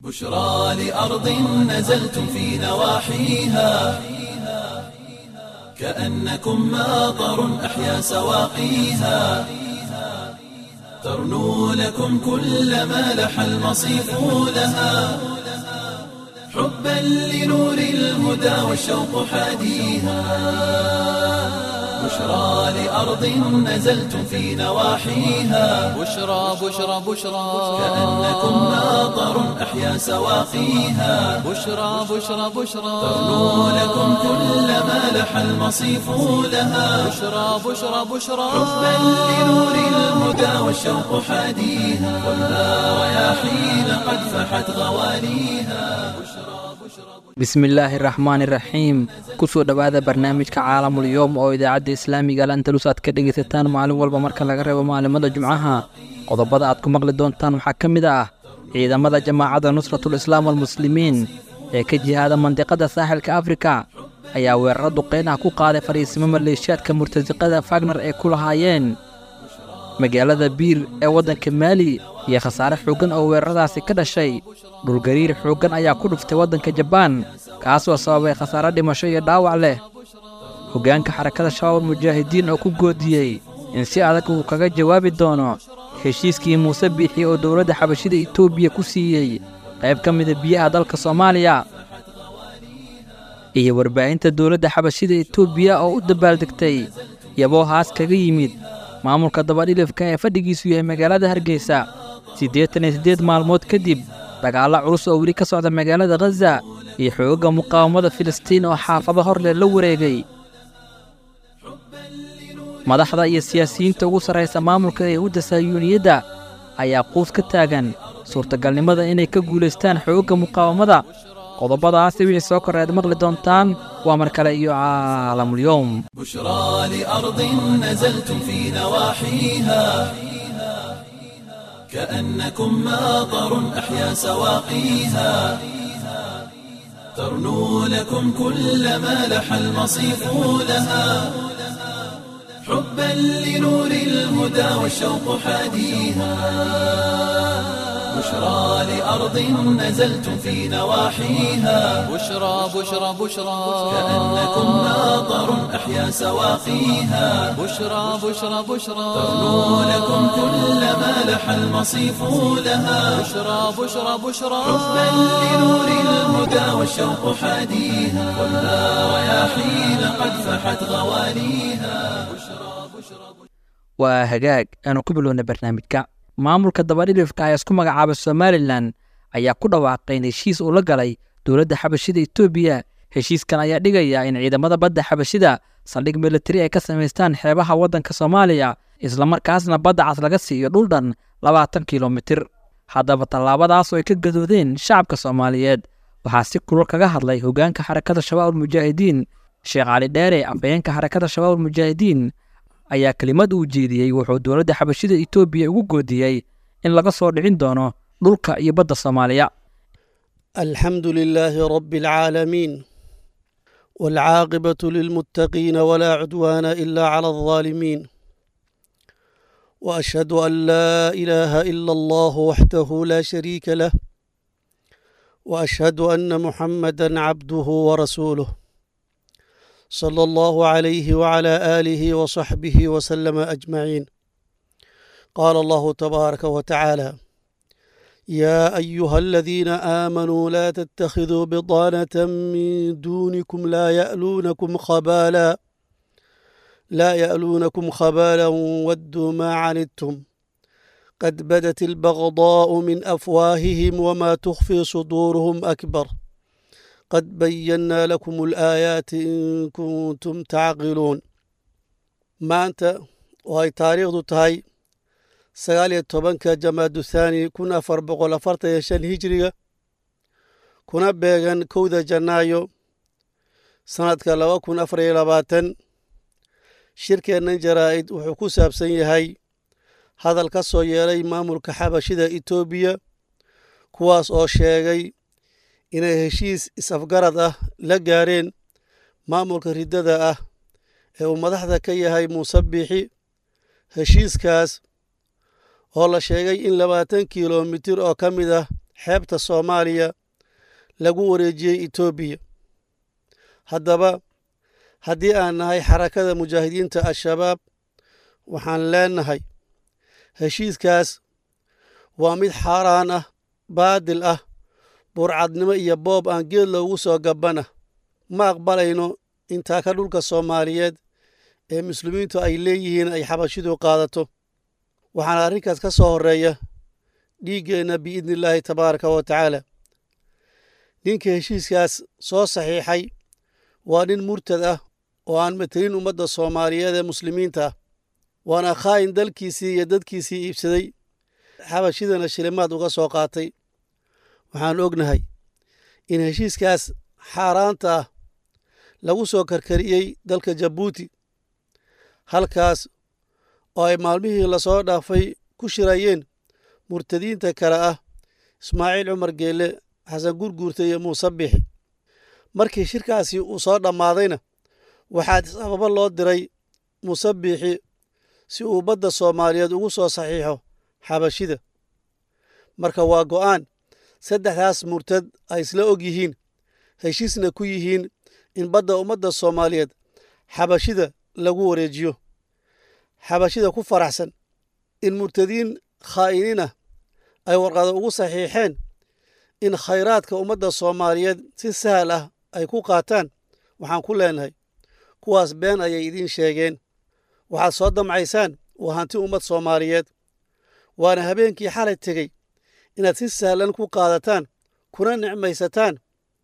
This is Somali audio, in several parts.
بشرى لأرض نزلتم في نواحيها كأنكم ماطر أحيا سواقيها ترنو لكم كل ما لح المصيف لها حبا لنور الهدى والشوق حاديها بشرى لأرض نزلتم في نواحيها بشرى بشرى بشرى كأنكم ماطر أحيا سواقيها بشرى بشرى بشرى ترنو لكم كل ما لح المصيف لها بشرى بشرى بشرى حبا لنور الهدى والشوق حاديها خذها رياحين قد فحت غواليها bismillaahi raxmaani raxiim kusoo dhowaada barnaamijka caalamul yowm oo idaacadda islaamiga al andalus aad ka dhegaysataan maalin walba marka laga reebo maalimada jumcaha qodobada aad ku maqli doontaan waxaa ka mid ah ciidamada jamaacadda nusratul islaam almuslimiin ee ka jihaada mandiqada saaxilka afrika ayaa weeraro duqeyn ah ku qaaday fadhiisimo maleeshiyaadka murtasiqada fagner ee ku lahaayeen magaalada biir ee waddanka maali iyo khasaare xooggan oo weeraradaasi ka dhashay dhulgariir xooggan ayaa ku dhuftay waddanka jabaan kaasoo sababay khasaare dhimasho iyo dhaawac leh hoggaanka xarakada shabaab mujaahidiin oo ku goodiyey in si adag uu kaga jawaabi doono heshiiskii muuse biixi oo dowladda xabashida etoobiya ku siiyey qayb ka mida biyaha dalka soomaaliya iyo warbaahinta dowladda xabashida etoobiya oo u dabaaldegtay yaboo haas kaga yimid maamulka dabadhilifka ee fadhigiisu yahay magaalada hargeysa siddeetan iyo siddeed maalmood kadib dagaallo culus oo weli ka socda magaalada khaza iyo xoogagga muqaawamada filistiin oo xaafado hor leh la wareegay madaxda iyo siyaasiyiinta ugu sarraysa maamulka yahuudda sahyuuniyadda ayaa quus ka taagan suurtagalnimada inay ka guulaystaan xoogagga muqaawamada qodobadaasi wixii soo korre aad maqli doontaan waa mar kale iyo caalamul-yowm بشرى لأرض نزلتم في نواحيها كأنكم ماطر أحيا سواقيها ترنو لكم كل ما لح المصيف لها حبا لنور الهدى والشوق حاديها بشرى لأرض نزلتم في نواحيها بشرى بشرى بشرى كأنكم ماطر أحيا سواقيها بشرى بشرى بشرى ترنو لكم كل ما لح المصيف لها بشرى بشرى بشرى حبا لنور الهدى والشوق حاديها خذها رياحين قد فحت غواليها waa hagaag aanu ku bilowna barnaamijka maamulka dabadhilifka ee isku magacaaba somalilan ayaa ku dhawaaqay in heshiis uu la galay dowladda xabashida etoobiya heshiiskan ayaa dhigaya in ciidamada badda xabashida saldhig militari ay ka samaystaan xeebaha waddanka soomaaliya islamarkaasna badda cas laga siiyo dhul dhan labaatan kilomitir haddaba tallaabadaas oo ay ka gadoodeen shacabka soomaaliyeed waxaa si kulul kaga hadlay hoggaanka xarakada shabaab almujaahidiin sheekh cali dheere afhayeenka xarakada shabaab almujaahidiin ayaa kelimad uu jeediyey wuxuu dowladda xabashida etoobiya ugu goodiyey in laga soo dhicin doono dhulka iyo badda soomaaliya الحمد لله رب العالمين والعاقبة للمتقين ولا عدوان إلا على الظالمين وأشهد أن لا إله إلا الله وحده لا شريك له وأشهد أن محمدا عبده ورسوله صلى الله عليه وعلى آله وصحبه وسلم أجمعين قال الله تبارك وتعالى يا أيها الذين آمنوا لا تتخذوا بطانة من دونكم لا يألونكم خبالا لا يألونكم خبالا ودوا ما عنتم قد بدت البغضاء من أفواههم وما تخفي صدورهم أكبر قد بينا لكم الآيات إن كنتم تعقلون ما أنت وهي تاريخ تهي sagaal iyo tobanka jamaadu thaani kun afar boqol afartan iyo shan hijiriga kuna beegan kowda janaayo sannadka laba kun afar iyo labaatan shirkeennan jaraa'id wuxuu ku saabsan yahay hadal ka soo yeelay maamulka xabashida etoobiya kuwaas oo sheegay inay heshiis is-afgarad ah la gaareen maamulka riddada ah ee uu madaxda ka yahay muuse biixi heshiiskaas oo la sheegay in labaatan kilomitir oo ka mid ah xeebta soomaaliya lagu wareejiyey etoobiya haddaba haddii aan nahay xarakada mujaahidiinta al-shabaab waxaan leenahay heshiiskaas waa mid xaaraan ah baadil ah burcadnimo iyo boob aan geed loogu soo gabbana ma aqbalayno intaa ka dhulka soomaaliyeed ee muslimiintu ay leeyihiin ay xabashidu qaadato waxaana arrinkaas ka soo horreeya dhiiggeenna biidni illaahi tabaaraka wa tacaala ninka heshiiskaas soo saxiixay waa nin murtad ah oo aan matelin ummadda soomaaliyeed ee muslimiinta ah waana khaa'in dalkiisii iyo dadkiisii iibsaday xabashidana shilimaad uga soo qaatay waxaan ognahay in heshiiskaas xaaraanta ah lagu soo karkariyey dalka jabuuti halkaas oo ay maalmihii lasoo dhaafay ku shirayeen murtadiinta kale ah ismaaciil cumar geelle xasan gurguurta iyo muuse bixi markii shirkaasi uu soo dhammaadayna waxaa sababo loo diray muuse biixi si uu badda soomaaliyeed ugu soo saxiixo xabashida marka waa go'aan saddexdaas murtad ay isla og yihiin heshiisna ku yihiin in badda ummadda soomaaliyeed xabashida lagu wareejiyo xabashida ku faraxsan in murtadiin khaa'iniin ah ay warqado ugu saxiixeen in khayraadka ummadda soomaaliyeed si sahal ah ay ku qaataan waxaan ku leenahay kuwaas been ayay idiin sheegeen waxaad soo damcaysaan waa hanti ummad soomaaliyeed waana habeenkii xalay tegey inaad si sahlan ku qaadataan kuna nicmaysataan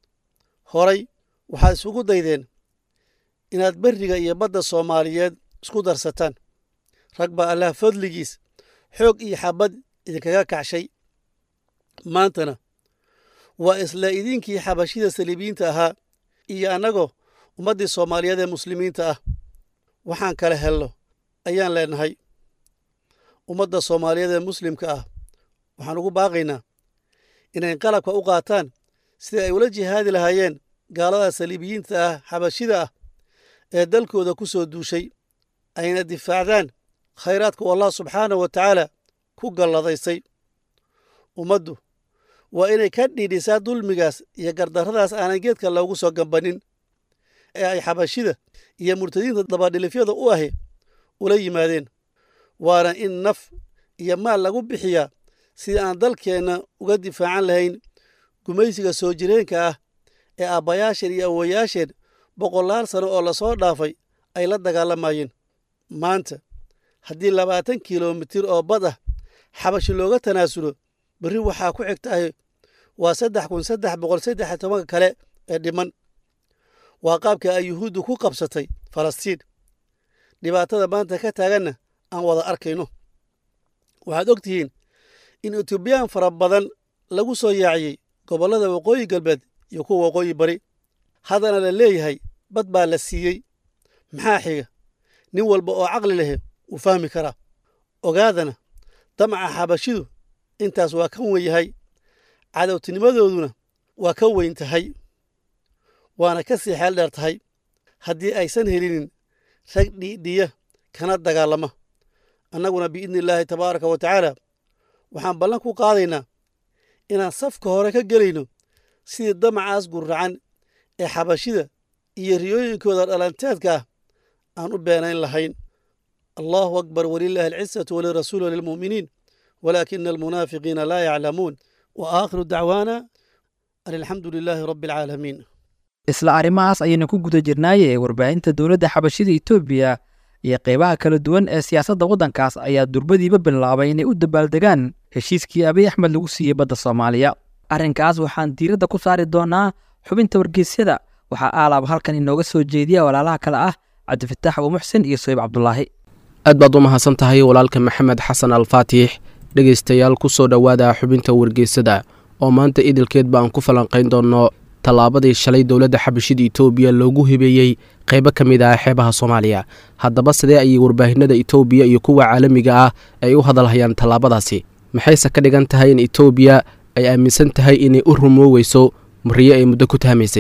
horay waxaad isugu daydeen inaad berriga iyo badda soomaaliyeed isku darsataan rag baa allah fadligiis xoog iyo xabad idinkaga kacshay maantana waa isla idinkii xabashida saliibiyiinta ahaa iyo annagoo ummaddii soomaaliyeed ee muslimiinta ah waxaan kala helno ayaan leenahay ummadda soomaaliyeed ee muslimka ah waxaan ugu baaqaynaa inay qalabka u qaataan sidai ay ula jihaadi lahaayeen gaalada saliibiyiinta ah xabashida ah ee dalkooda ku soo duushay ayna difaacdaan khayraadku allah subxaanahu wa tacaala ku galladaysay ummaddu waa inay ka dhiidhisaa dulmigaas iyo gardarradaas aanan geedka loogu soo gambanin ee ay xabashida iyo murtadiinta dabadhilifyada u ahi ula yimaadeen waana in naf iyo maal lagu bixiyaa sidii aan dalkeenna uga difaacan lahayn gumaysiga soo jireenka ah ee aabbayaasheen iyo awowayaasheen boqolaal sano oo lasoo dhaafay ay la dagaalamayeen maanta haddii labaatan kilomitir oo bad ah xabashi looga tanaasulo berri waxaa ku xigtahay waa saddex kun saddex boqol saddex iyo tobanka kale ee dhiman waa qaabka ay yuhuuddu ku qabsatay falastiin dhibaatada maanta ka taaganna aan wada arkayno waxaad og tihiin in etoobiyaan fara badan lagu soo yaaciyey gobollada waqooyi galbeed iyo kuwa waqooyi bari haddana la leeyahay bad baa la siiyey maxaa xiga nin walba oo caqli lehe wuu fahmi karaa ogaadana damaca xabashidu intaas waa ka wen yahay cadowtinimadooduna waa ka weyn tahay waana ka sii xeel dheer tahay haddii aysan helinin rag dhiidhiya kana dagaalama annaguna biidni illaahi tabaaraka wa tacaala waxaan ballan ku qaadaynaa inaan safka hore ka gelayno sidii damacaas gurracan ee xabashida iyo riyooyinkooda dhalanteedka ah aan u beenayn lahayn allahu akbar walilaahi alcisatu walirasuuli walilmu'miniin walaakina almunaafiqiina laa yaclamuun wa aakhiru dacwaana an alxamdu lilaahi rabbi alcaalamiin isla arrimahaas ayaynu ku guda jirnaaye warbaahinta dowladda xabashida etoobiya iyo qeybaha kala duwan ee siyaasadda waddankaas ayaa durbadiiba bilaabay inay u dabaaldegaan heshiiskii abiy axmed lagu siiyey badda soomaaliya arrinkaas waxaan diiradda ku saari doonaa xubinta wargeysyada waxaa aalaab halkan inooga soo jeediya walaalaha kale ah cabdifataax abuumuxsin iyo soyib cabdulaahi aad baad u mahadsan tahay walaalka maxamed xasan alfaatix dhegaystayaal ku soo dhowaada xubinta wargeysada oo maanta idilkeed baan ku falanqayn doonno tallaabadii shalay dowladda xabashida etoobiya loogu hibeeyey qaybo ka mid ah xeebaha soomaaliya haddaba sidee ayay warbaahinada etoobiya iyo kuwa caalamiga ah ay u hadalhayaan tallaabadaasi maxayse ka dhigan tahay in etoobiya ay aaminsan tahay inay u rumooweyso mariyo ay muddo ku tahmaysay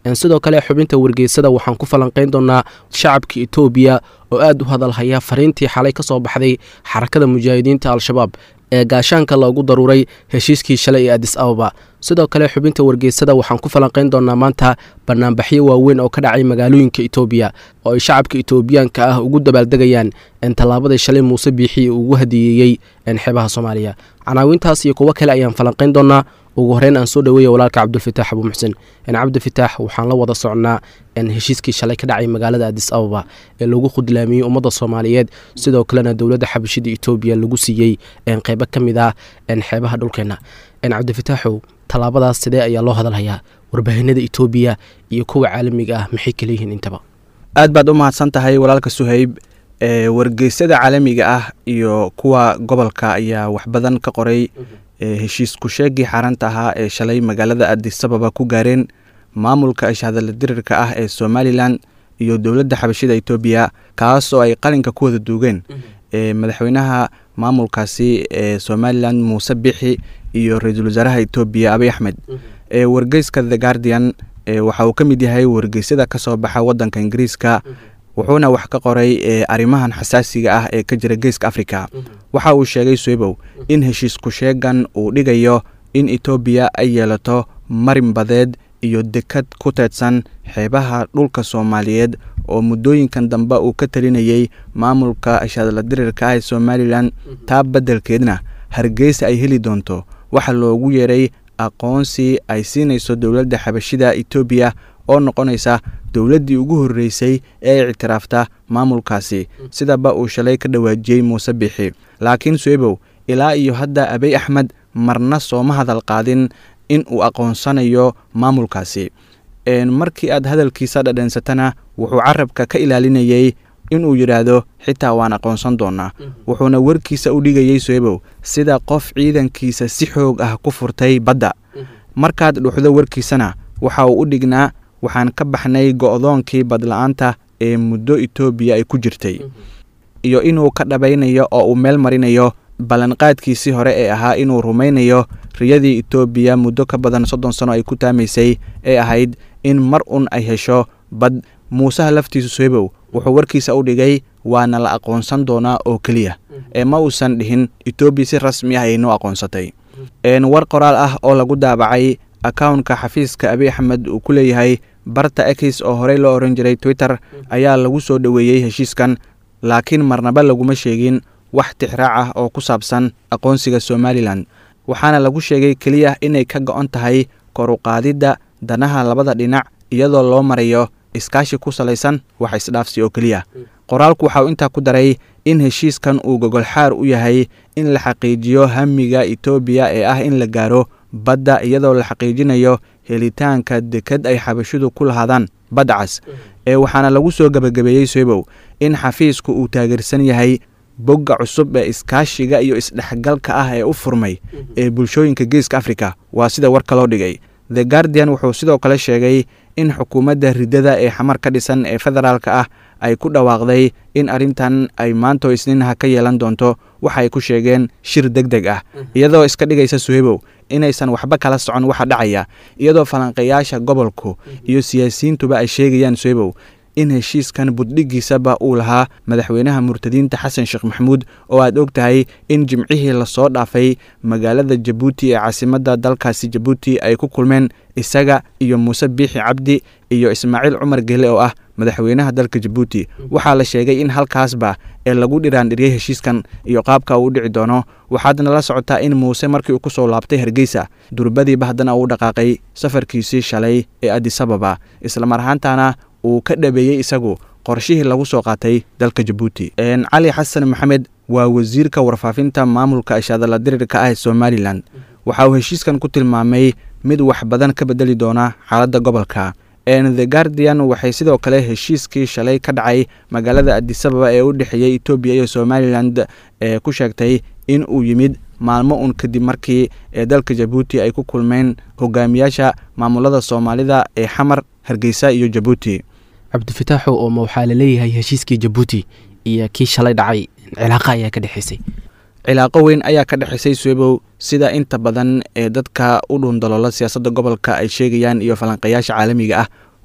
sidoo kale xubinta wargeysada waxaan ku falanqayn doonaa shacabka etoobiya oo aad u hadalhaya fariintii xalay ka soo baxday xarakada mujaahidiinta al-shabaab ee gaashaanka loogu daruuray heshiiskii shalay ee adis ababa sidoo kale xubinta wargeysada waxaan ku falanqayn doonaa maanta banaanbaxyo waaweyn oo ka dhacay magaalooyinka etoobiya oo ay shacabka etoobiyaanka ah ugu dabaaldegayaan tallaabadii shalay muuse biixi ugu hadiyeeyey xeebaha soomaaliya canaawintaas iyo kuwo kale ayaan falanqayn doonaa ugu horeyn aan soo dhaweeya walaalka cabdulfataax abuu muxsen cabdifitaax waxaan la wada socnaa heshiiskii shalay ka dhacay magaalada adis ababa ee lagu khudlaamiyey ummadda soomaaliyeed sidoo kalena dowladda xabashida etoobiya lagu siiyey qeybo ka mid ah xeebaha dhulkeenna cabdifitaaxow tallaabadaas sidee ayaa loo hadalhayaa warbaahinada etoobiya iyo kuwa caalamiga ah maxay kala yihiin intaba aad baad u mahadsan tahay walaalka suhayb wargeysyada caalamiga ah iyo kuwa gobolka ayaa wax badan ka qoray heshiis ku-sheegii xaaranta ahaa ee shalay magaalada adisababa ku gaareen maamulka ishadala dirirka ah ee somalilan iyo dowladda xabashida etoobiya kaas oo ay qalinka ku wada duugeen madaxweynaha maamulkaasi ee somalilan muuse bixi iyo ra-iisul wasaaraha etoobiya abiy axmed wargeyska the guardian waxa uu ka mid yahay wargeysyada ka soo baxa wadanka ingiriiska wuxuuna wax ka qoray arrimahan xasaasiga ah ee ka jira geeska africa waxa uu sheegay swebow in heshiis ku-sheegan uu dhigayo in etoobiya ay yeelato marin badeed iyo dekad ku teedsan xeebaha dhulka soomaaliyeed oo muddooyinkan dambe uu ka talinayey maamulka ishadla dirirka ah ee somalilan taa beddelkeedna hargeysa ay heli doonto waxa loogu yeeray aqoonsi ay siinayso dowladda xabashida etoobiya oo noqonaysa dowladdii ugu horreysay ee ay ictiraafta maamulkaasi sidaba uu shalay ka dhawaajiyey muuse bixi laakiin swebow ilaa iyo hadda abiy axmed marna sooma hadal qaadin in uu aqoonsanayo maamulkaasi markii aad hadalkiisa dhadhansatana wuxuu carabka ka ilaalinayey inuu yidhaahdo xitaa waan aqoonsan doonaa wuxuuna warkiisa u dhigayey swebow sida qof ciidankiisa si xoog ah ku furtay badda markaad dhuxdo warkiisana waxa uu u dhignaa waxaan ka baxnay go'doonkii badla-aanta ee muddo etoobiya ay ku jirtay iyo inuu ka dhabaynayo oo uu meel marinayo ballanqaadkiisii hore ee ahaa inuu rumaynayo riyadii etoobiya muddo ka badan soddon sano ay ku taamaysay ee ahayd in mar un ay hesho bad muusaha laftiisu swebow wuxuu warkiisa u dhigay waana la aqoonsan doonaa oo keliya ee ma uusan dhihin etoobiya si rasmi ah aynoo aqoonsatay war qoraal ah oo lagu daabacay akawnka xafiiska abiy axmed uu ku leeyahay barta ekis oo horey loo oran jiray twitter ayaa lagu soo dhoweeyey heshiiskan laakiin marnaba laguma sheegin wax tixraac ah oo ku saabsan aqoonsiga somalilan waxaana lagu sheegay keliya inay ka go-on tahay koruqaadidda danaha labada dhinac iyadoo loo marayo iskaashi ku salaysan wax isdhaafsi oo keliya qoraalku waxa uu intaa ku daray in heshiiskan uu gogolxaar u yahay in la xaqiijiyo hamiga etoobiya ee ah in la gaaro badda iyadoo la xaqiijinayo helitaanka dekad ay xabashidu ku lahaadaan badda cas ee waxaana lagu soo gebagabeeyey swebow in xafiisku uu taageersan yahay bogga cusub ee iskaashiga iyo isdhexgalka ah ee u furmay ee bulshooyinka geeska africa waa sida warka loo dhigay the guardian wuxuu sidoo kale sheegay in xukuumadda riddada ee xamar ka dhisan ee federaalka ah ay ku dhawaaqday in arrintan ay maanto isniinaha ka yeelan doonto waxa ay ku sheegeen shir deg deg ah iyadoo iska dhigaysa suhebow inaysan waxba kala socon waxa dhacaya iyadoo falanqayaasha gobolku iyo siyaasiyiintuba ay sheegayaan suhebow in heshiiskan buddhigiisaba uu lahaa madaxweynaha murtadiinta xasan sheekh maxamuud oo aad og tahay in jimcihii lasoo dhaafay magaalada jabuuti ee caasimadda dalkaasi jabuuti ay ku kulmeen isaga iyo muuse biixi cabdi iyo ismaaciil cumar gele oo ah madaxweynaha dalka jabuuti waxaa la sheegay in halkaasba ee lagu dhiraandhiriyey heshiiskan iyo qaabka uu u dhici doono waxaadna la socotaa in muuse markii uu ku soo laabtay hargeysa durbadiiba haddana uu dhaqaaqay safarkiisii shalay ee adisababa islamar ahaantana uu ka dhabeeyey isagu qorshihii lagu soo qaatay dalka jabuuti cali xasan maxamed waa wasiirka warfaafinta maamulka ishaadala dirirka ah ee somalilan waxa uu heshiiskan ku tilmaamay mid wax badan ka bedeli doona xaaladda gobolka the guardian waxay sidoo kale heshiiskii shalay ka dhacay magaalada adisababa ee u dhexeeyey etoobiya iyo somalilan ee ku sheegtay in uu yimid maalmo un kadib markii ee dalka jabuuti ay ku kulmeen hogaamiyaasha maamulada soomaalida ee xamar hargeysa iyo jabuuti cabdifitaaxo ooma waxaa laleeyahay heshiiskii jabuuti iyo kii shalay dhacay cilaaqa ayaa ka dhexeysay cilaaqo weyn ayaa ka dhexeysay swebow sida inta badan ee dadka u dhuundaloola siyaasadda gobolka ay sheegayaan iyo falanqayaasha caalamiga ah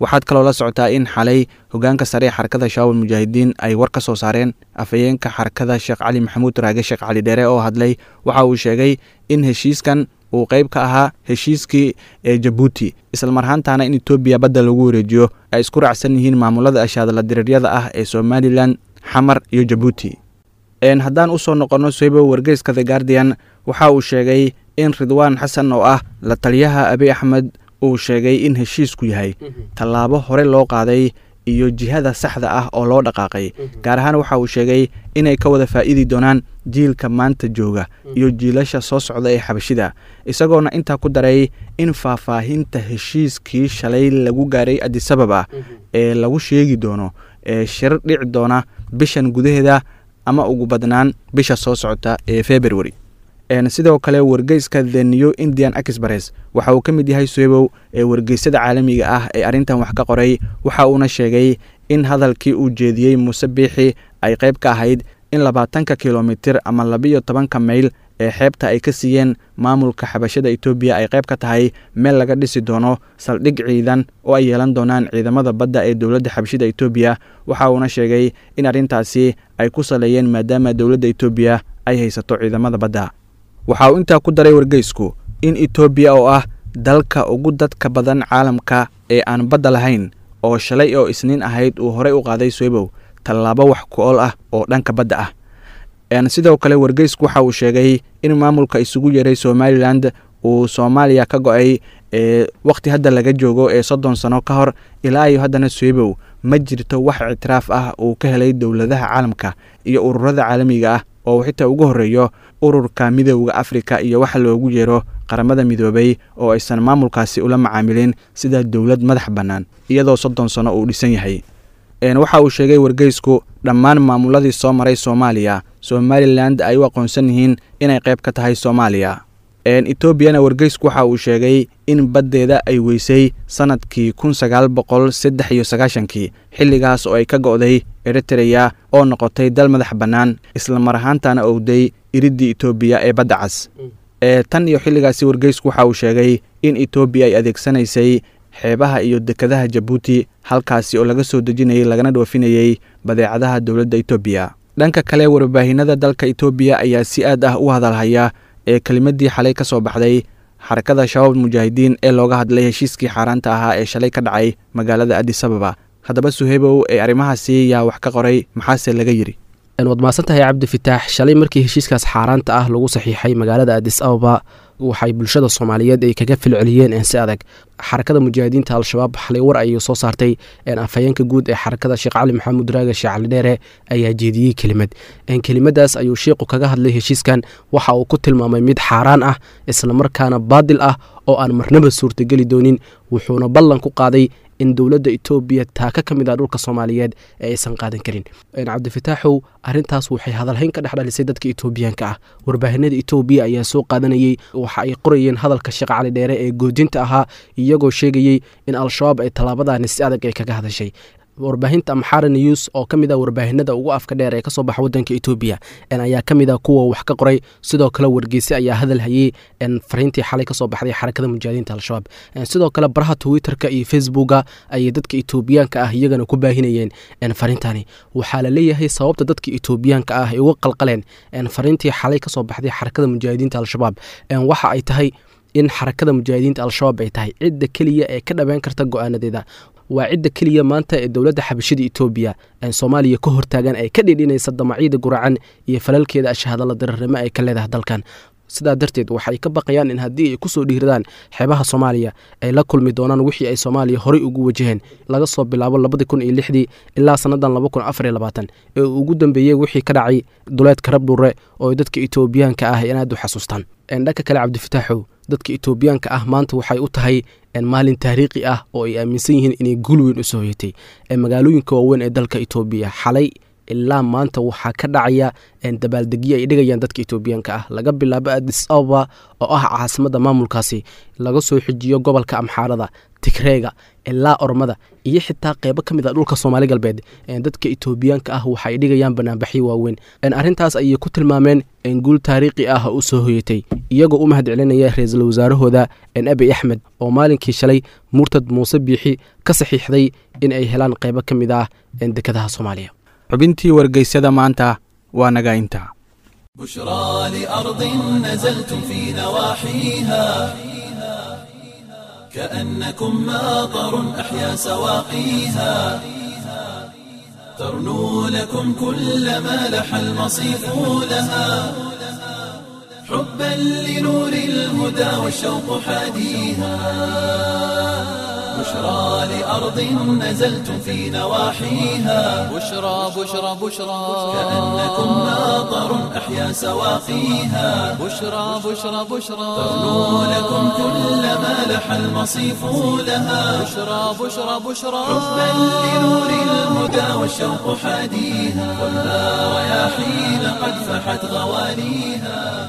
waxaad kaloo la socotaa in xalay hogaanka sare ee xarakada shabaab mujaahidiin ay war ka soo saareen afhayeenka xarakada sheekh cali maxamuud raage sheekh cali dheere oo hadlay waxa uu sheegay in heshiiskan uu qayb ka ahaa heshiiskii ee jabuuti islamar ahaantaana in etoobiya badda lagu wareejiyo ay isku raacsan yihiin maamulada ashaadala diriiryada ah ee somalilan xamar iyo jabuuti haddaan usoo noqonno soybo wargeyska the guardian waxa uu sheegay in ridwaan xasan oo ah la taliyaha abi axmed uu sheegay in heshiisku yahay tallaabo hore loo qaaday iyo jihada saxda ah oo loo dhaqaaqay gaar ahaan waxa uu sheegay inay ka wada faa'iidi doonaan jiilka maanta jooga iyo jiilasha soo socda ee xabashida isagoona intaa ku daray in faahfaahinta heshiiskii shalay lagu gaaray adisababa ee lagu sheegi doono ee shir dhici doona bishan gudaheeda ama ugu badnaan bisha soo socota ee february sidoo kale wargeyska the new indian express waxa uu ka mid yahay soebow ee wargeysyada caalamiga ah ee arrintan wax ka qoray waxa uuna sheegay in hadalkii uu jeediyey muuse biixi ay qayb ka ahayd in labaatanka kilomitir ama labiyo tobanka mayl ee xeebta ay ka siiyeen maamulka xabashada etoobiya ay qayb ka tahay meel laga dhisi doono saldhig ciidan oo ay yeelan doonaan ciidamada badda ee dowladda xabashada etoobiya waxa uuna sheegay in arrintaasi ay ku saleeyeen maadaama dowladda etoobiya ay haysato ciidamada badda waxa uu intaa ku daray wargeysku in etoobiya oo ah dalka ugu dadka badan caalamka ee aan badda lahayn oo shalay oo isniin ahayd uu horey u qaaday soebow tallaabo wax ku ool ah oo dhanka badda ah sidoo kale wargeysku waxa uu sheegay in maamulka isugu yeeray somalilan uu soomaaliya ka go-ay ee wakhti hadda laga joogo ee soddon sano ka hor ilaa iyo haddana soebow ma jirto wax ictiraaf ah uu ka helay dowladaha caalamka iyo ururada caalamiga ah oo xitaa ugu horreeyo ururka midooda afrika iyo waxa loogu yeero qaramada midoobay oo aysan maamulkaasi ula macaamilin sida dowlad madax bannaan iyadoo soddon sano uu dhisan yahay waxa uu sheegay wargeysku dhammaan maamuladii soo maray soomaaliya somalilan ay u aqoonsan yihiin inay qayb ka tahay soomaaliya etoobiyana wargeysku waxa uu sheegay in baddeeda ay weysay sanadkii kun sagaal boqol saddex iyo sagaashankii xilligaas oo ay ka go'day eritreya oo noqotay dal madax bannaan islamar ahaantana owday iriddii etoobiya ee badda cas tan iyo xilligaasi wargeysku waxa uu sheegay in etoobiya ay adeegsanaysay xeebaha iyo dekadaha jabuuti halkaasi oo laga soo dejinayay lagana dhoofinayey badeecadaha dowladda etoobiya dhanka kale warbaahinada dalka etoobiya ayaa si aad ah u hadalhaya ee kelimadii xalay ka soo baxday xarakada shabaab mujaahidiin ee looga hadlay heshiiskii xaaraanta ahaa ee shalay ka dhacay magaalada adisababa haddaba suheybow ee arrimahaasi yaa wax ka qoray maxaase laga yidhi waad mahadsantahay cabdi fitaax shalay markii heshiiskaas xaaraanta ah lagu saxiixay magaalada adis ababa waxay bulshada soomaaliyeed ay kaga filceliyeen si adag xarakada mujaahidiinta al-shabaab xalay war ayay soo saartay afhayeenka guud ee xarakada sheekh cali maxamuud raage sheekh cali dheere ayaa jeediyey kelimad kelimadaas ayuu sheikhu kaga hadlay heshiiskan waxa uu ku tilmaamay mid xaaraan ah islamarkaana baadil ah oo aan marnaba suurtageli doonin wuxuuna ballan ku qaaday in dowladda etoobiya taaka ka mid ah dhulka soomaaliyeed ee aysan qaadan karin cabdifitaaxow arintaas waxay hadalhayn ka dhex dhalisay dadka etoobiyaanka ah warbaahinada etoobiya ayaa soo qaadanayey waxa ay qorayeen hadalka sheekh cali dheere ee goodinta ahaa iyagoo sheegayey in al-shabaab ay tallaabadaani si adag ay kaga hadashay warbaahinta amxara news oo ka mid ah warbaahinada ugu afka dheer ee kasoo baxa wadanka etoobiya ayaa ka mid ah kuwa wax ka qoray sidoo kale wargeyse ayaa hadal hayey fariintii xalay kasoo baxday xarakada mujaahidiinta al-shabaab sidoo kale baraha twitterka iyo facebooka ayay dadka etoobiyaanka ah iyagana ku baahinayeen fariintani waxaa la leeyahay sababta dadka etoobiyaanka ah ay uga qalqaleen fariintii xalay kasoo baxday xarakada mujaahidiinta al-shabaab waxa ay tahay in xarakada mujaahidiinta al-shabaab ay tahay cidda keliya ee ka dhabeyn karta go-aanadeeda waa cidda keliya maanta ee dowladda xabashida etoobiya soomaaliya ka hortaagan ay ka dhidhinaysa damacyada guracan iyo falalkeeda ashahadalla dararnimo ay ka leedahay dalkan sidaa darteed waxay ka baqayaan in haddii ay kusoo dhiiradaan xeebaha soomaaliya ay la kulmi doonaan wixii ay soomaaliya horey ugu wajaheen laga soo bilaabo labadii kun iyo lixdii ilaa sannadan laba kun afar iyo labaatan ee uu ugu dambeeyey wixii ka dhacay duleedka rabdhure oo dadka etoobiyaanka ah in aad u xasuustaan dhanka kale cabdifataaxow dadka etoobiyaanka ah maanta waxay u tahay maalin taariikhi ah oo ay aaminsan yihiin inay guul weyn u soo hoyatay magaalooyinka waaweyn ee dalka etoobiya xalay ilaa maanta waxaa ka dhacaya dabaaldegyo ay dhigayaan dadka etoobiyaanka ah laga bilaabo adis ababa oo ah caasimada maamulkaasi laga soo xijiyo gobolka amxaarada tigreega ilaa ormada iyo xitaa qeybo ka mid a dhulka soomaali galbeed dadka etoobiyaanka ah waxa ay dhigayaan banaanbaxyo waaweyn arrintaas ayay ku tilmaameen guul taariikhi ah u soo hoyatay iyagoo u mahad celinaya ra-iisul wasaarahooda abiy axmed oo maalinkii shalay murtad muuse biixi ka saxiixday in ay helaan qeybo ka mid ah dekadaha soomaaliya xubintii wargeysyada maanta waa naga intaa بشرى لأرض نزلتم في نواحيها كأنكم ماطر أحيا سواقيها ترنو لكم كل ما لح المصيف لها حبا لنور الهدى والشوق حاديها بشرى لأرض نزلتم في نواحيها بشرى بشرى بشرى كأنكم ماطر أحيا سواقيها بشرى بشرى بشرى ترنو لكم كل ما لح المصيف لها بشرى بشرى بشرى حبا لنور الهدى والشوق حاديها خذها رياحين قد فحت غوانيها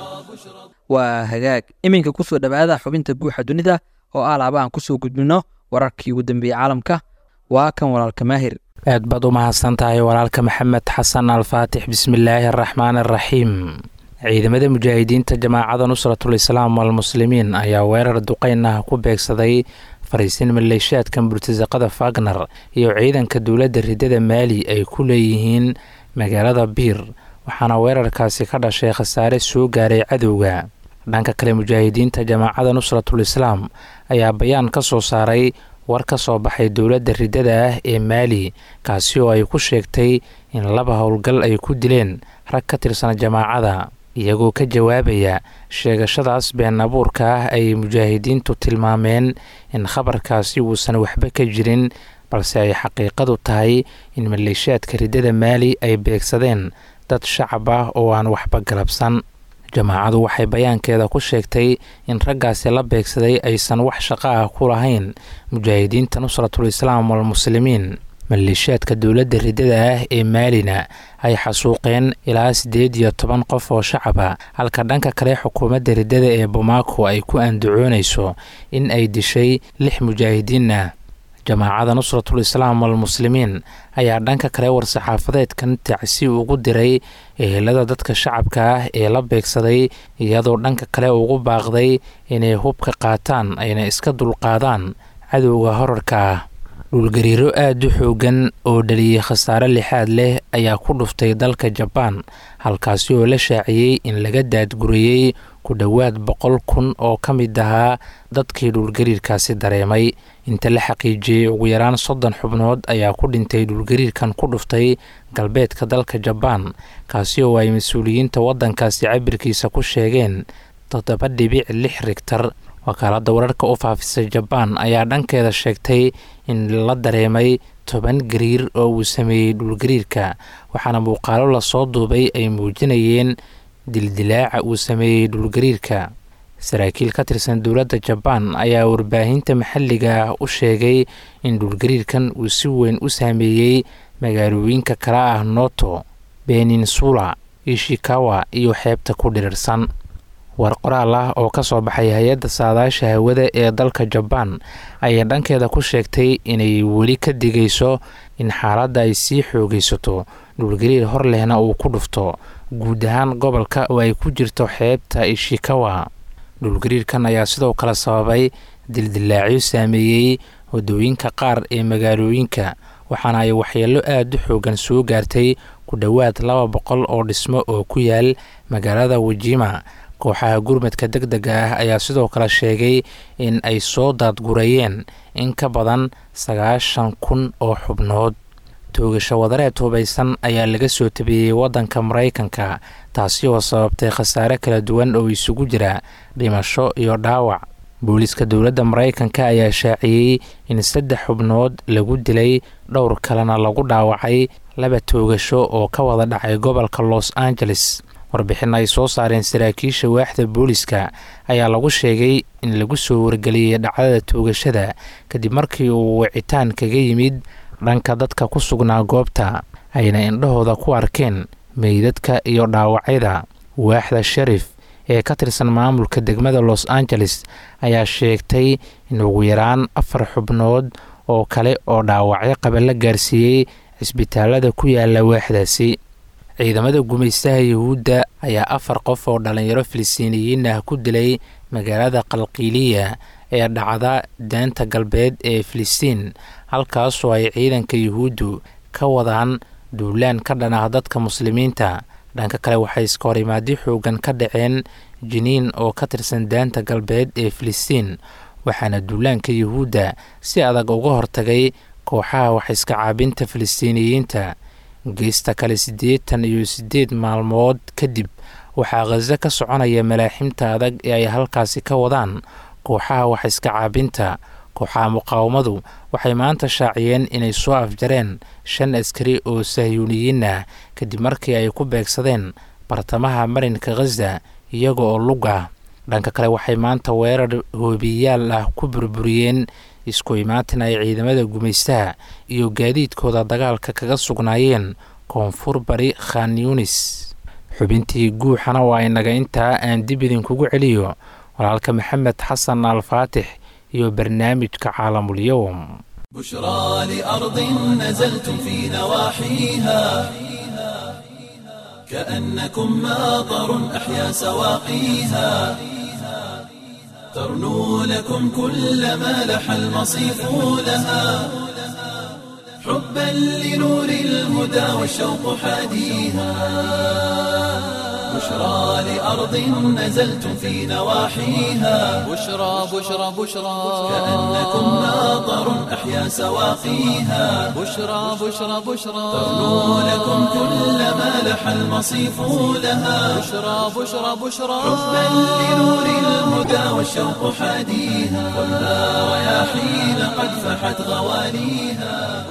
waa hagaag iminka kusoo dhowaada xubinta guuxa dunida oo ah laaba aan kusoo gudbino wararkii ugu dambeeyey caalamka waa kan walaalka maahir aad baad u mahadsan tahay walaalka maxamed xasan alfaatix bismillaahi araxmaan araxiim ciidamada mujaahidiinta jamaacada nusratul islaam walmuslimiin ayaa weerar duqeyn ah ku beegsaday fariisin maleeshaadka murtasaqada fagner iyo ciidanka dowladda ridada maali ay ku leeyihiin magaalada biir waxaana weerarkaasi ka dhashay khasaare soo gaaray cadowga dhanka kale mujaahidiinta jamaacada nusratul islaam ayaa bayaan ka soo saaray war ka soo baxay dowladda ridada ah ee maali kaasi oo ay ku sheegtay in laba howlgal ay ku dileen rag ka tirsan jamaacada iyagoo ka jawaabaya sheegashadaas been abuurka ah ay mujaahidiintu tilmaameen in khabarkaasi uusan waxba ka jirin balse ay xaqiiqadu tahay in maleeshaadka ridada maali ay beegsadeen dad shacab ah oo aan waxba galabsan jamaacadu waxay bayaankeeda ku sheegtay in raggaasi la beegsaday aysan wax shaqo ah ku lahayn mujaahidiinta nusratul islaam walmuslimiin maleeshaadka dowladda ridada ah ee maalina ay xasuuqeen ilaa siddeed iyo toban qof oo shacaba halka dhanka kale xukuumadda ridada ee bomaako ay ku andacoonayso in ay dishay lix mujaahidiin ah jamaacada nusratul islaam walmuslimiin ayaa dhanka kale war-saxaafadeedkan tacsi ugu diray ehelada dadka shacabka ah ee la beegsaday iyadoo dhanka kale ugu baaqday inay hubka qaataan ayna iska dulqaadaan cadowga horarka ah dhulgariiro aada u xoogan oo dhaliyey khasaare lixaad leh ayaa ku dhuftay dalka jabaan halkaasi oo la shaaciyey in laga daadguriyey ku dhowaad boqol kun oo ka mid ahaa dadkii dhulgariirkaasi dareemay inta la xaqiijiyey ugu yaraan soddon xubnood ayaa ku dhintay dhulgariirkan ku dhuftay galbeedka dalka jabaan kaasi oo ay mas-uuliyiinta waddankaasi cabirkiisa ku sheegeen toddoba dhibic lix rigtar wakaaladda wararka u faafisay jabaan ayaa dhankeeda sheegtay in la dareemay toban gariir oo uu sameeyey dhulgariirka waxaana muuqaalo lasoo duubay ay muujinayeen dildilaaca uu sameeyey dhulgariirka saraakiil ka tirsan dowladda jabaan ayaa warbaahinta maxalliga ah u sheegay in dhulgariirkan uu si weyn u saameeyey magaalooyinka kale ah noto beninsula ishikawa iyo xeebta ku dhirirsan war qoraal ah oo ka soo baxay hay-adda saadaasha hawada ee dalka jabaan ayaa dhankeeda ku sheegtay inay weli ka digayso in xaaladda ay sii xoogaysato dhulgariir hor lehna uu ku dhufto guud ahaan gobolka oo ay ku jirto xeebta ishikawa dhulgariirkan ayaa sidoo kale sababay dildilaacyo saameeyey wadooyinka qaar ee magaalooyinka waxaana ay waxyeello aada u xoogan soo gaartay ku dhowaad laba boqol oo dhismo oo ku yaal magaalada wajima kooxaha gurmadka deg dega ah ayaa sidoo kale sheegay in ay soo daadgurayeen in ka badan sagaashan kun oo xubnood toogasho wadareed hubaysan ayaa laga soo tabeeyey waddanka maraykanka taasi oo sababtay khasaare kala duwan oo isugu jira dhimasho iyo dhaawac booliiska dowladda maraykanka ayaa shaaciyey in saddex xubnood lagu dilay dhowr kalena lagu dhaawacay laba toogasho oo ka wada dhacay gobolka los angeles warbixin ay soo saareen saraakiisha waaxda booliska ayaa lagu sheegay in lagu soo wargeliyey dhacdada toogashada kadib markii uu wicitaan kaga yimid dhanka dadka ku sugnaa goobta ayna indhahooda ku arkeen meydadka iyo dhaawacyada waaxda sharif ee ka tirsan maamulka degmada los angeles ayaa sheegtay in ugu yaraan afar xubnood oo kale oo dhaawacyo qaba la gaarsiiyey cisbitaalada ku yaala waaxdaasi ciidamada gumaystaha yuhuudda ayaa afar qof oo dhallinyaro filistiiniyiin ah ku dilay magaalada qalqiiliya ee dhacda daanta galbeed ee filistiin halkaasoo ay ciidanka yuhuuddu ka wadaan duulaan ka dhan ah dadka muslimiinta dhanka kale waxay iska hor imaadi xoogan ka dhaceen jiniin oo ka tirsan daanta galbeed ee filistiin waxaana duulaanka yuhuudda si adag uga hortagay kooxaha wax iska caabinta filistiiniyiinta geesta kale siddeetan iyo siddeed maalmood kadib waxaa khaso ka soconaya malaaximta adag ee ay halkaasi ka wadaan kooxaha wax iska caabinta kooxaha muqaawamadu waxay maanta shaaciyeen inay soo afjareen shan askari oo sahyuuniyiin ah kadib markii ay ku beegsadeen bartamaha marinka khaza iyaga oo lug ah dhanka kale waxay maanta weerar hoobiyayaal ah ku burburiyeen isku imaatin ay ciidamada gumaystaha iyo gaadiidkooda dagaalka kaga sugnaayeen koonfur bari khan yunis xubintii guuxana waa inaga intaa aan dib idinkugu celiyo walaalka maxamed xasan alfaatix iyo barnaamijka caalamulyowm بشرى لأرض نزلتم في نواحيها كأنكم ماطر أحيا سواقيها ترنو لكم كل ما لح المصيف لها حبا لنور الهدى والشوق حاديها بشرى لأرض نزلتم في نواحيها بشرى بشرى بشرى كأنكم ماطر أحيا سواقيها بشرى بشرى بشرى ترنو لكم كل ما لح المصيف لها بشرى بشرى بشرى حبا لنور الهدى والشوق حاديها والنار رياحين قد فحت غواليها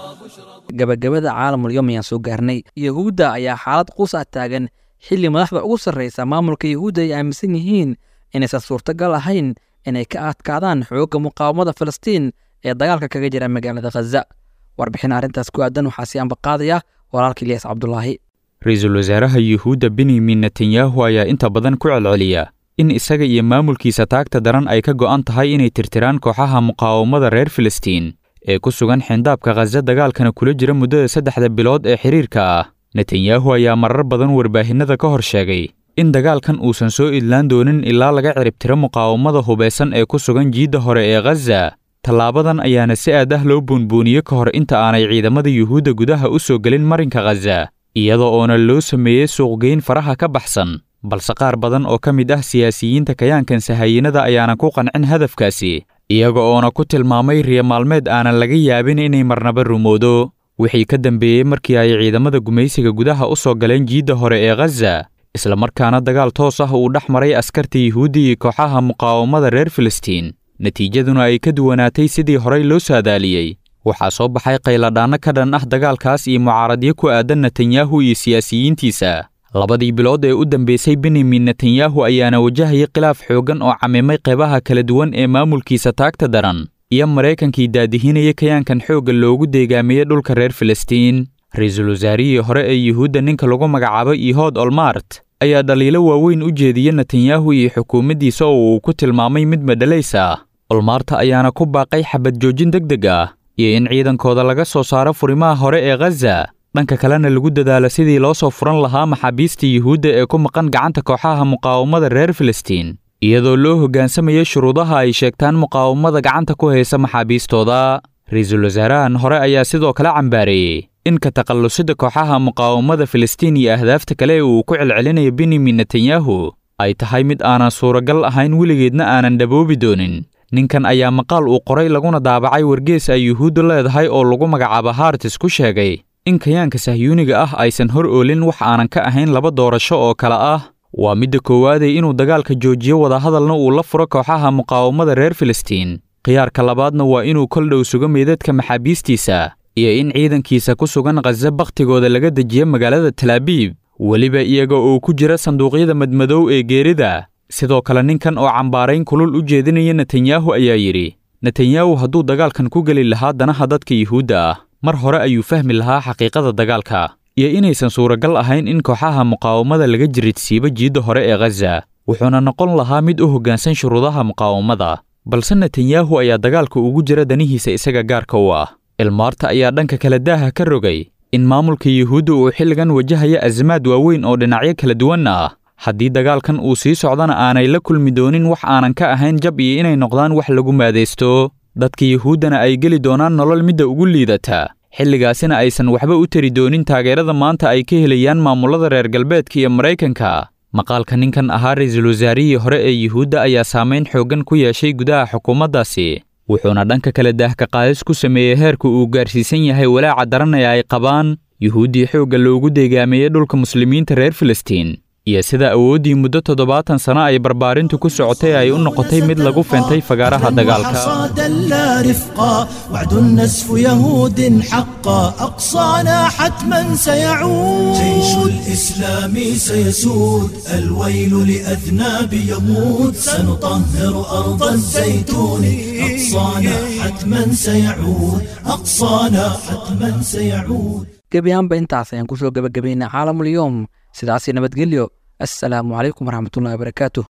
gabagabada caalamulyoom ayaan soo gaarnay yahuudda ayaa xaalad quus ah taagan xilli madaxda ugu sarraysa maamulka yahuudda ay aaminsan yihiin inaysan suurtagal ahayn inay ka adkaadaan xoogga muqaawamada filistiin ee dagaalka kaga jira magaalada khaza warbixin arrintaas ku aadan waxaa sii ambaqaadaya walaalka ilyas cabdulaahi ra-iisul wasaaraha yuhuudda benyamin netanyahu ayaa inta badan ku celceliya in isaga iyo maamulkiisa taagta daran ay ka go'an tahay inay tirtiraan kooxaha muqaawamada reer filistiin ee ku sugan xindaabka khaza dagaalkana kula jira muddada saddexda bilood ee xidhiirka ah netanyahu ayaa marar badan warbaahinnada ka hor sheegay in dagaalkan uusan soo idlaan doonin ilaa laga ciribtiro muqaawamada hubaysan ee ku sugan jiidda hore ee khaza tallaabadan ayaana si aad ah loo buunbuuniye ka hor inta aanay ciidamada yuhuudda gudaha u soo gelin marinka khaza iyada oona loo sameeyey suuqgeyn faraha ka baxsan balse qaar badan oo ka mid ah siyaasiyiinta kayaankan sahayiinada ayaanan ku qancin hadafkaasi iyaga oona ku tilmaamay riya maalmeed aanan laga yaabin inay marnaba rumoodo wixii ka dambeeyey markii ay ciidamada gumaysiga gudaha u soo galeen jiidda hore ee khaza islamarkaana dagaal toos ah uu dhex maray askarta yuhuudda iyo kooxaha muqaawamada reer filistiin natiijaduna ay ka duwanaatay sidii horey loo saadaaliyey waxaa soo baxay qayladhaanno ka dhan ah dagaalkaas iyo mucaaradyo ku aadan netanyahu iyo siyaasiyiintiisa labadii bilood ee u dambeysay benyamin netanyahu ayaana wajahayay khilaaf xooggan oo camimay qeybaha kala duwan ee maamulkiisa taagta daran iyo maraykankii daadihinaya kayaankan xoogga loogu deegaamiyey dhulka reer filistiin ra-iisul wasaarihii hore ee yuhuudda ninka lagu magacaabay ihood olmart ayaa dhaliilo waaweyn u jeediya netanyahu iyo xukuumaddiisa oo uu ku tilmaamay mid madhalays ah olmaarta ayaana ku baaqay xabad joojin deg deg ah iyo in ciidankooda laga soo saaro furimaha hore ee khaza dhanka kalena lagu dadaalo sidii loo soo furan lahaa maxaabiista yuhuudda ee ku maqan gacanta kooxaha muqaawamada reer filistiin iyadoo loo hoggaansamaya shuruudaha ay sheegtaan muqaawamada gacanta ku haysa maxaabiistooda ra-iisul wasaarahan hore ayaa sidoo kale cambaareeyey in ka takhallusida kooxaha muqaawamada filistiin iyo ahdaafta kale ee uu ku celcelinayo benyamin netanyahu ay tahay mid aanan suuragal ahayn weligeedna aanan dhaboobi doonin ninkan ayaa maqaal uu qoray laguna daabacay wargees ay yuhuuddu leedahay oo lagu magacaabo hartis ku sheegay in kayaanka sahyuuniga ah aysan hor oolin wax aanan ka ahayn laba doorasho oo kale ah waa midda koowaadee inuu dagaalka joojiyo wadahadalna uu la furo kooxaha muqaawamada reer filistiin khiyaarka labaadna waa inuu kol dhow sugo meydadka maxaabiistiisa iyo in ciidankiisa ku sugan khaza bakhtigooda laga dejiyo magaalada talaabiib weliba iyaga oo ku jira sanduuqyada madmadow ee geerida sidoo kale ninkan oo cambaarayn kulul u jeedinaya netanyahu ayaa yidhi netanyahu hadduu dagaalkan ku geli lahaa danaha dadka yuhuudda ah mar hore ayuu fahmi lahaa xaqiiqada dagaalka iyo inaysan suuragal ahayn in kooxaha muqaawamada laga jiridsiibo jiidda hore ee khaza wuxuuna noqon lahaa mid u hoggaansan shuruudaha muqaawamada balse netanyahu ayaa dagaalka ugu jira danihiisa isaga gaarka u ah ilmaarta ayaa dhanka kale daaha ka rogay in maamulka yuhuudda uu xilligan wajahaya azamaad waaweyn oo dhinacyo kala duwanna ah haddii dagaalkan uu sii socdana aanay la kulmi doonin wax aanan ka ahayn jab iyo inay noqdaan wax lagu maadaysto dadka yuhuuddana ay geli doonaan nolol midda ugu liidata xilligaasina aysan waxba u tari doonin taageerada maanta ay ka helayaan maamullada reer galbeedka iyo maraykanka maqaalka ninkan ahaa ra-iisul wasaarihii hore ee yuhuudda ayaa saamayn xooggan ku yeeshay gudaha xukuumaddaasi wuxuuna dhanka kale daahka qaadis ku sameeyey heerka uu gaarsiisan yahay walaaca daran ee ay qabaan yuhuuddii xoogga loogu deegaameeyey dhulka muslimiinta reer filistiin iyo sida awooddii muddo toddobaatan sano ay barbaarintu ku socotay ay u noqotay mid lagu feentay fagaaraha dagaalka حصادا لا رفقا وعد النسف يهود حقا أقصانا حتما سيعود جيش الإسلام سيسود الويل لأذناب يموت سنطهر أرض الزيتون أقصانا حتما سيعود أقصانا حتما سيعود gebi ahaanba intaas ayaan kusoo gebagabaynaa caalamulyoom sidaasi nabadgelyo assalaamu calaykum waraxmatullahi wabarakaatuh